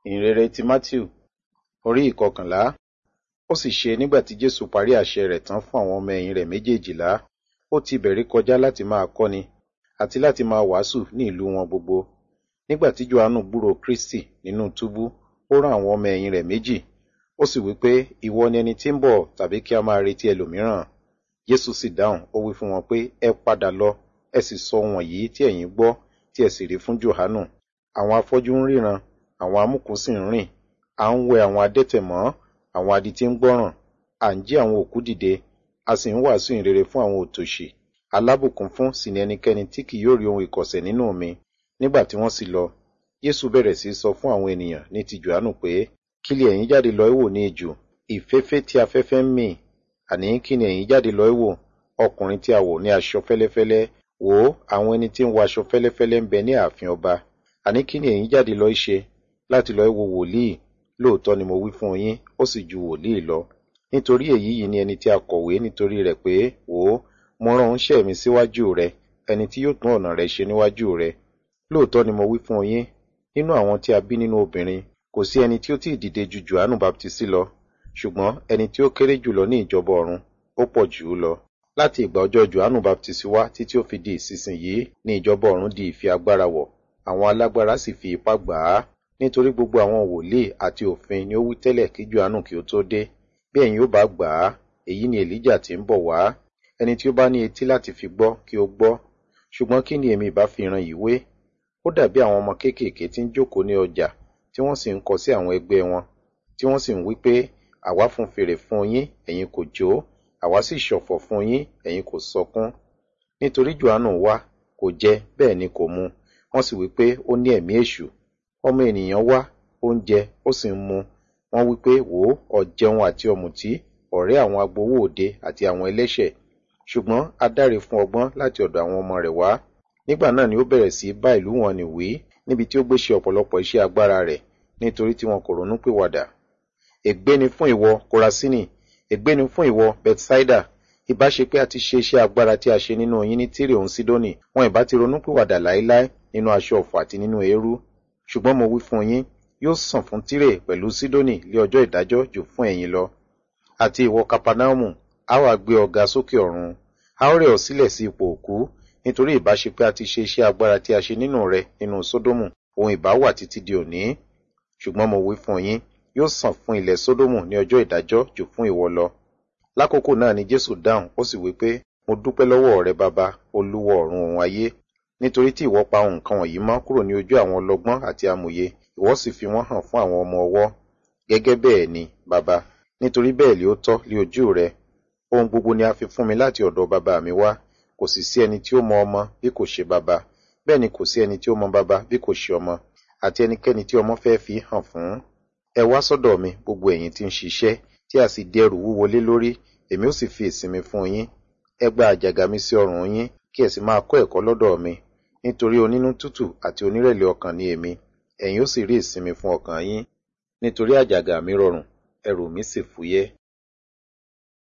ìhìnrere ti matthew orí ìkọkànlá ó sì ṣe nígbà tí jésù parí àṣẹ rẹ̀ tán fún àwọn ọmọ ẹ̀yìn rẹ̀ méjèèjìlá ó ti bẹ̀rí kọjá láti máa kọ́ni àti láti máa wàásù ní ìlú wọn gbogbo nígbà tí johannu gbúrò kristi nínú túbú ó rán àwọn ọmọ ẹ̀yìn rẹ̀ méjì ó sì wí pé ìwọ ni ẹni tí ń bọ̀ tàbí kí a máa retí ẹlòmíràn jésù sì dáhùn ó wí fún wọn pé ẹ padà lọ ẹ sì sọ wọ̀nyí tí ẹ̀yin gbọ́ tí ẹ sì rí fún johannu àwọn afọ́jú ń ríran àwọn amúkùn sì ń rìn à ń wẹ àwọn adẹ́tẹ̀ mọ́ àwọn adití ń gbọ́ràn à ń jí àwọn òkú dìde a sì ń wàásù ìrere fún àwọn òtòṣì alábùkún fún sì ni ẹnikẹ́ni tí kì yóò rí ohun ìkọ̀sẹ̀ nínú mi nígbà tí wọ́n sì lọ Jésù bẹ̀rẹ̀ sí sọ fún àwọn ènìyàn ní ti Jòhánù pé kí lè ẹ̀yin jáde lọ wò ní ijù ìfẹ́fẹ́ tí afẹ́fẹ́ ń mì àní kí ni ẹ̀yin jáde lọ wò ọkùnrin tí a wọ̀ ní aṣọ fẹ́lẹ́fẹ́lẹ́ wò ó àwọn ẹni tí ń wọ aṣọ fẹ́lẹ́fẹ́lẹ́ ń bẹ ní ààfin ọba àní kí ni ẹ̀yin jáde lọ ṣe láti lọ wo wòlíì lóòótọ́ ni mo wí fún yín ó sì ju wòlíì lọ nítorí èyí yìí ni ẹni tí a kọ̀wé nítorí rẹ̀ pé wò ó mo rán oníṣẹ́ mi síwájú rẹ ẹni tí yóò tún ọ̀nà rẹ ṣe níwájú rẹ lóòótọ́ ni mo wí fún yín nínú àwọn tí a bí nínú obìnrin kò sí ẹni tí ó tí ì dìde ju Jòhánù baptisi lọ ṣùgbọ́n ẹni tí ó kéré jùlọ ní ìjọba ọ̀run ó pọ̀ jù ú lọ láti ìgbà ọjọ́ Jòhánù baptisi wá títí ó fi di ìsinsìnyí ní ìjọba ọ̀run di ìfi agbára wọ̀ àwọn alágbára sì fi ipá gbà á nítorí gbogbo àwọn wòlíì àti òfin ni ó wí tẹ́lẹ̀ kí Jòhánù kí ó tó dé bí ẹ̀yin ó bá gbà á èyí ni Èlíjà tí ń bọ̀ wá ẹni tí ó bá ní etí láti fi gbọ́ kí ó gbọ́ ṣùgbọ́n kí ni èmi ìbá fi ìran yìí wé ó dàbí àwọn ọmọ kéékèèké tí ń jókòó ní ọjà tí wọ́n sì ń kọ sí àwọn ẹgbẹ́ wọn tí wọ́n sì ń wí pé àwa fún fèrè fún yín ẹ̀yin kò jó àwa sì ṣọ̀fọ̀ fún yín ẹ̀yin kò sọkún nítorí Jòhánù wá kò jẹ bẹ́ẹ̀ ni kò mu wọ́n sì wí pé ó ní ẹ̀mí èṣù ọmọ ènìyàn wá ó ń jẹ ó sì ń mu wọ́n wí pé wò ó ọ̀jẹun àti ọ̀mùtí ọ̀rẹ́ àwọn agbowó òde àti àwọn ẹlẹ́ṣẹ̀ ṣùgbọ́n a dáre fún ọgbọ́n láti ọ̀dọ̀ àwọn ọmọ rẹ̀ wá nígbà náà ni ó bẹ̀rẹ̀ sí bá ìlú wọn nì wí níbi tí ó gbé ṣe ọ̀pọ̀lọpọ̀ iṣẹ́ agbára rẹ̀ nítorí tí wọn kò ronú pìwàdà ègbé ni fún ìwọ Kórasínì ègbé ni fún ìwọ Bethsaida ìbá ṣe pé a ti ṣe iṣẹ́ agbára tí a ṣe nínú yín ní Tírè òun Sídónì wọn ìbá ti ronú pìwàdà láéláé nínú aṣọ ọ̀fọ̀ àti nínú eérú ṣùgbọ́n mo wí fún yín yóò sàn fún Tírè pẹ̀lú Sídónì lé ọjọ́ ìdájọ́ jù fún ẹ̀yin lọ àti ìwọ Kapanaumu a wá gbé ọ ga sókè ọ̀run a ó rẹ̀ ọ́ sílẹ̀ sí ipò òkú nítorí ìbá ṣe pé a ti ṣe iṣẹ́ agbára tí a ṣe nínú rẹ nínú Sódómù òun ìbá wà títí di òní ṣùgbọ́n mo wí fún yín yóò sàn fún ilẹ̀ Sódómù ní ọjọ́ ìdájọ́ jù fún ìwọ lọ lákòókò náà ni Jésù dáhùn ó sì wí pé mo dúpẹ́ lọ́wọ́ rẹ bàbá olúwa ọ̀run òun ayé nítorí tí ìwọ pa ohun nǹkan wọ̀nyí mọ́ kúrò ní ojú àwọn ọlọ́gbọ́n àti amòye ìwọ sì fi wọ́n hàn fún àwọn ọmọ ọwọ́ gẹ́gẹ́ bẹ́ẹ̀ ni bàbá nítorí bẹ́ẹ̀ lé ó tọ́ lé ojú rẹ ohun gbogbo ni a fi fún mi láti ọ̀dọ̀ bàbá mi wá kò sì sí ẹni tí ó mọ ọmọ bí kò ṣe bàbá bẹ́ẹ̀ ni kò sí ẹni tí ó mọ bàbá bí kò ṣe ọmọ àti ẹnikẹ́ni tí ọmọ fẹ́ fi hàn fún ẹ wá sọ́dọ̀ mi gbogbo ẹ̀yin tí ń ṣiṣẹ́ tí a sì di ẹrù wúwo lé lórí èmi ó sì fi ìsinmi fún yín ẹ gba àjàgà mi sí ọrùn yín kí ẹ sì máa kọ́ ẹ̀kọ́ lọ́dọ̀ mi nítorí onínú tútù àti onírẹ̀lẹ̀ ọkàn ni èmi ẹ̀yin ó sì rí ìsinmi fún ọkàn yín nítorí àjàgà mi rọrùn ẹrù mi sì fúyẹ́